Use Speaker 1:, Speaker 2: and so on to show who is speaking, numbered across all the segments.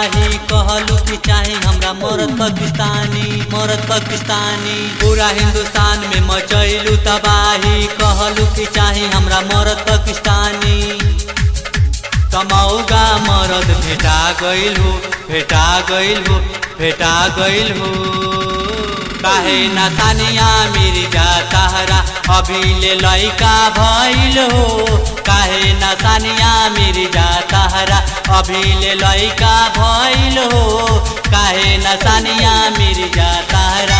Speaker 1: तबाही कहलू कि चाहे हमरा मरद पाकिस्तानी मरद पाकिस्तानी पूरा हिंदुस्तान में मचैलू तबाही कहलू कि चाहे हमरा मरद पाकिस्तानी कमौगा मरद भेटा गइल हो भेटा गइल हो भेटा गइल हो काहे ना तानिया मिर्जा तहरा अभी ले लइका भइल हो काहे ना तानिया मिर्जा तहरा अभी ले लइका भइल हो काहे ना तानिया मिर्जा तहरा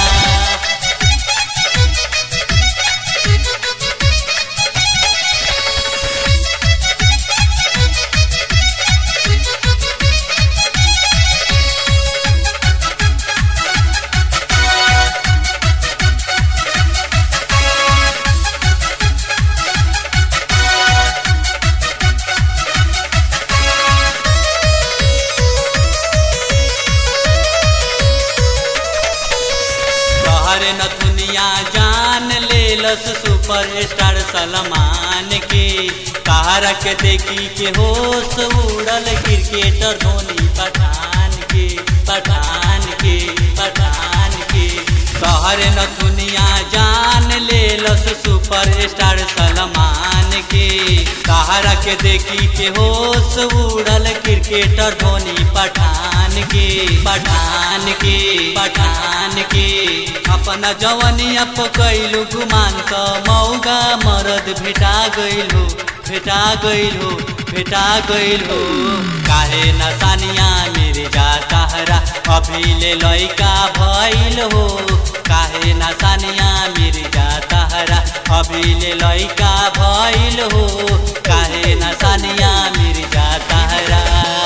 Speaker 1: तोहरे नथुनिया जान लेलस सुपर स्टार सलमान के तारा के देखी के होश उड़ल क्रिकेटर धोनी पठान के पठान के पठान के तोहरे नथुनिया जान लेलस सुपर स्टार सलमान के तारा के देखी के होश उड़ल क्रिकेटर धोनी पठान के पठान के पठान के अपना जवनिया पकैलू गुमान त मौगा मरद भेटा गइल हो भेटा गइल हो भेटा गइल हो काहे न सानिया मेरे जा तहरा अभी ले लइका भइल हो काहे न सानिया मेरे जा तहरा अभी ले लइका भइल हो काहे न सानिया मेरे जा तहरा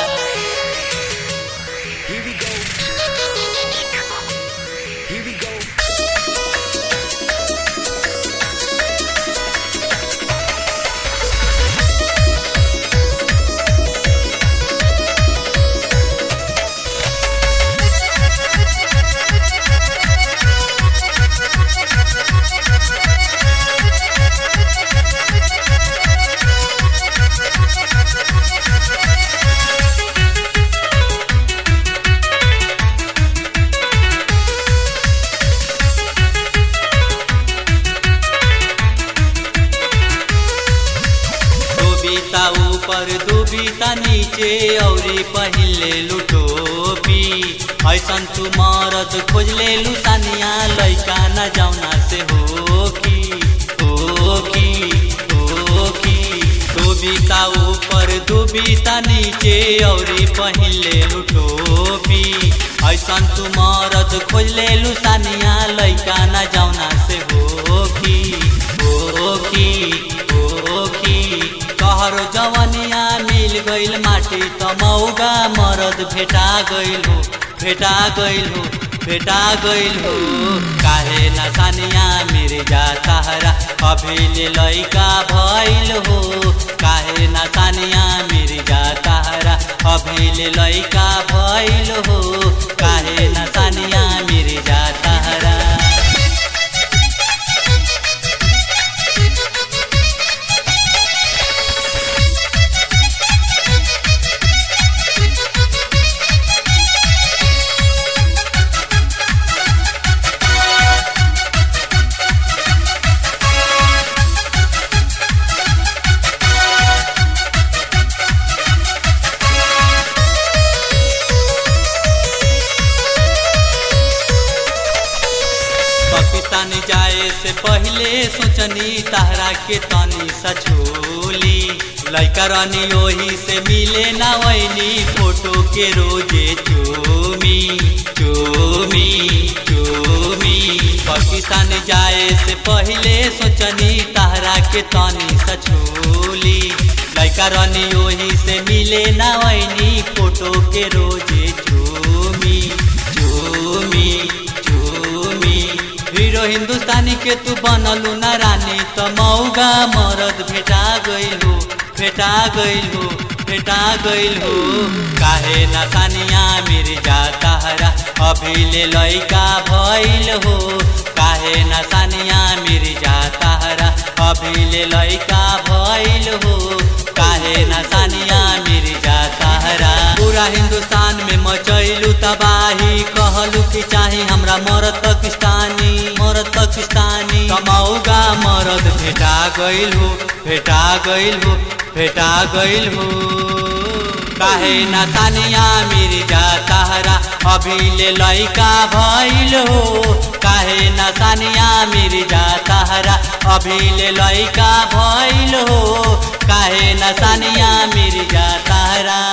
Speaker 2: Here we go. Here we go.
Speaker 1: डूबीता ऊपर डूबीता नीचे औरी पहिले लुटोपी ऐसन तू मरद खोज ले लुसानिया लैका न जाउना से होकी होकी होकी डूबीता ऊपर डूबीता नीचे औरी पहिले लुटोपी ऐसन तू मरद खोज ले लुसानिया लैका न जाउना से होकी होकी होकी कहरो जवनिया मिल गइल माटी त मौगा मरद भेटा गइल हो भेटा गइल हो भेटा गइल हो काहे न सानिया मेरे जा तहरा अभी ले लइका भइल हो काहे न सानिया मेरे जा तहरा अभी ले लइका भइल हो काहे न सानिया मेरे जा तहरा पाकिस्तान जाए से पहले सोचनी तहरा के तनी सछोली लैका रानी ओही से मिले ना वैनी फोटो के रोजे चोमी चोमी चोमी पाकिस्तान जाए से पहले सोचनी तहरा के तनी सछोली लैका रानी ओही से मिले ना वैनी फोटो के रोजे चोमी चोमी चोमी हीरो हिंदुस्तानी के तू बनलू ना रानी त मौगा मरद भेटा गइल हो भेटा गइल हो भेटा गइल हो काहे ना सानिया मेरे जा तहरा अभी ले लइका भइल हो काहे ना सानिया मेरे जा तहरा अभी ले लइका भइल हो काहे ना सानिया मेरे जा तहरा पूरा हिंदुस्तान में मचैलू तबाही कहलू कि चाही हमरा मरद पाकिस्तानी मरद पाकिस्तानी कमाऊगा मरद भेटा गइल हो भेटा गइल हो भेटा गइल हो काहे ना तानिया मिर्जा ताहरा अभी ले लइका भइल हो काहे ना सानिया मिर्जा ताहरा अभी ले लइका भइल हो काहे ना सानिया मिर्जा ताहरा